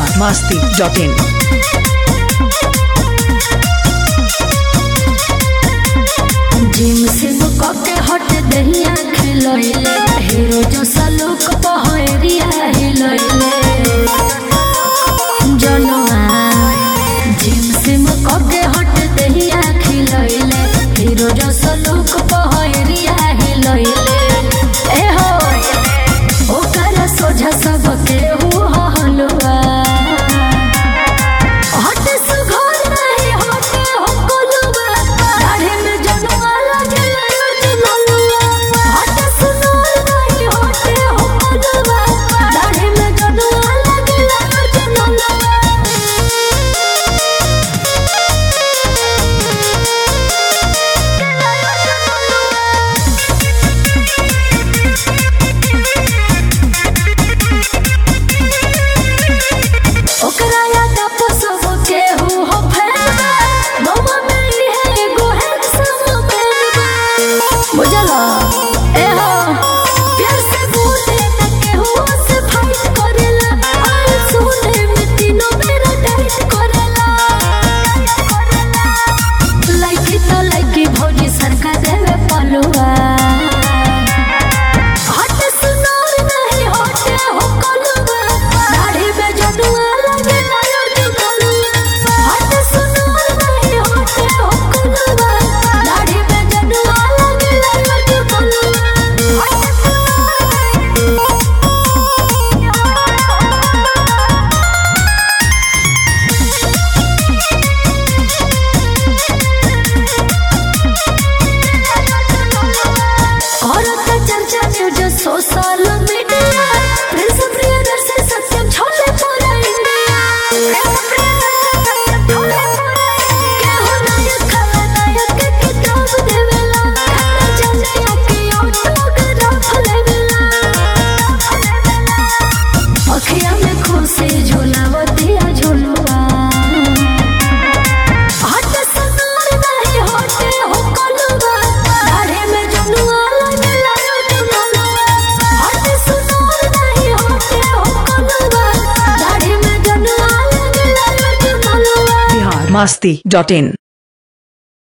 Bihar Masti dot in gym से मुकके हट दहिया खिलैले हीरो जो सलूक पहरिया हिलैले जनवा जिम से मुकके हट दहिया खिलैले हीरो जो सलूक पहरिया हिलैले ए हो ओकर सोझा सबके हु हलवा हट सुघर नहीं होते हो कोलुआ दाढ़ी में जनवा लगे ललुआ हट सुनर नहीं होते हो कोलुआ दाढ़ी में जनवा लगे ललुआ ओकरा याद आप सब के हो हो फैलबा मम्मा मेरी है एगो हैंडसम बेबा बुझला ए हो प्यार से बोले न के हो से फाइट करेला आल सुने में तीनों मेरा डाइट करेला लाइकी तो लाइकी भौजी सरका देवे पलुआ हट सुनार नहीं होते हो कलुआ दाढ़ी में जनुआ लगे लायो जो कलुआ हट सुनार नहीं होते हो कलुआ दाढ़ी में जनुआ लगे लायो जो कलुआ हट औरत चर्चा news social media Prince Priyadarshan Satyam छोले पूरा इंडिया क्या हो नायक खलनायक के किताब देवेला खाना चंदिया के ऑटोग्राफ लेवेला अखिया में खुशी झोलावतिया झोलुआ हट सुनार नहीं होते हो कलुआ दाढ़ी में जनुआ लगे लायो जनुआ हट सुनार नहीं होते हो कलुआ दाढ़ी में जनुआ लगे लायो जनुआ बिहार मास्ती डॉट इन